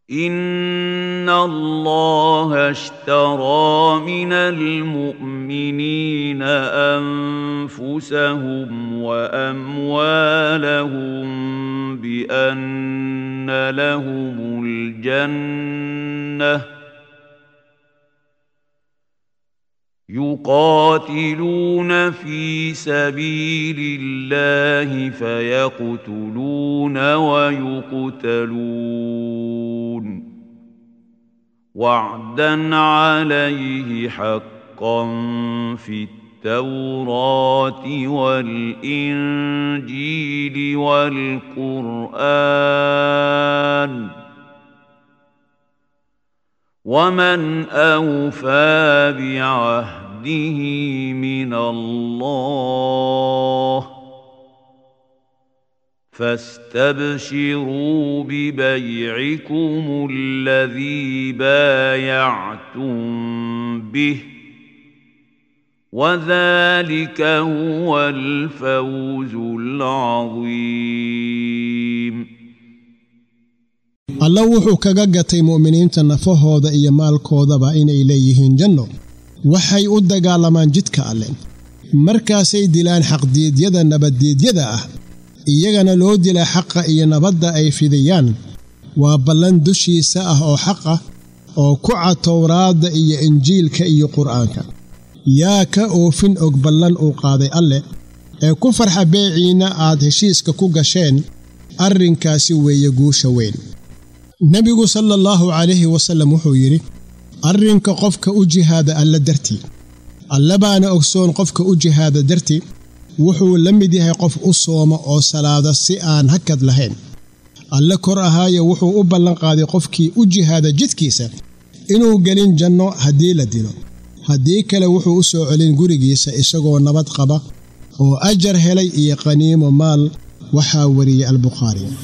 ان الله اشترى من المؤمنين انفسهم واموالهم بان لهم الجنه يقاتلون في سبيل الله فيقتلون ويقتلون وعدا عليه حقا في التوراه والانجيل والقران ومن اوفى بعهده من الله فاستبشروا ببيعكم الذي بايعتم به وذلك هو الفوز العظيم alla wuxuu kaga gatay mu'miniinta nafahooda iyo maalkoodaba inay leeyihiin janno waxay u dagaalamaan jidka alle markaasay dilaan xaqdiidyada nabaddiidyada ah iyagana loo dilaa xaqa iyo nabadda ay fidiyaan waa ballan dushiisa ah oo xaq ah oo ku cad towraadda iyo injiilka iyo qur'aanka yaa ka oofin og ballan uu qaaday alleh ee ku farxa beeciinna aad heshiiska ku gasheen arrinkaasi weeye guusha weyn nebigu sala allaahu calayhi wasallam wuxuu yidhi arrinka qofka u jihaada alla dartii alle baana ogsoon qofka u jihaada dartii wuxuu la mid yahay qof u sooma oo salaada si aan hakad lahayn alle kor ahaaye wuxuu u ballanqaaday qofkii u jihaada jidkiisa inuu gelin janno haddii la dilo haddii kale wuxuu u soo celin gurigiisa isagoo nabad qaba oo ajar helay iyo qaniimo maal waxaa wariyey albukhaari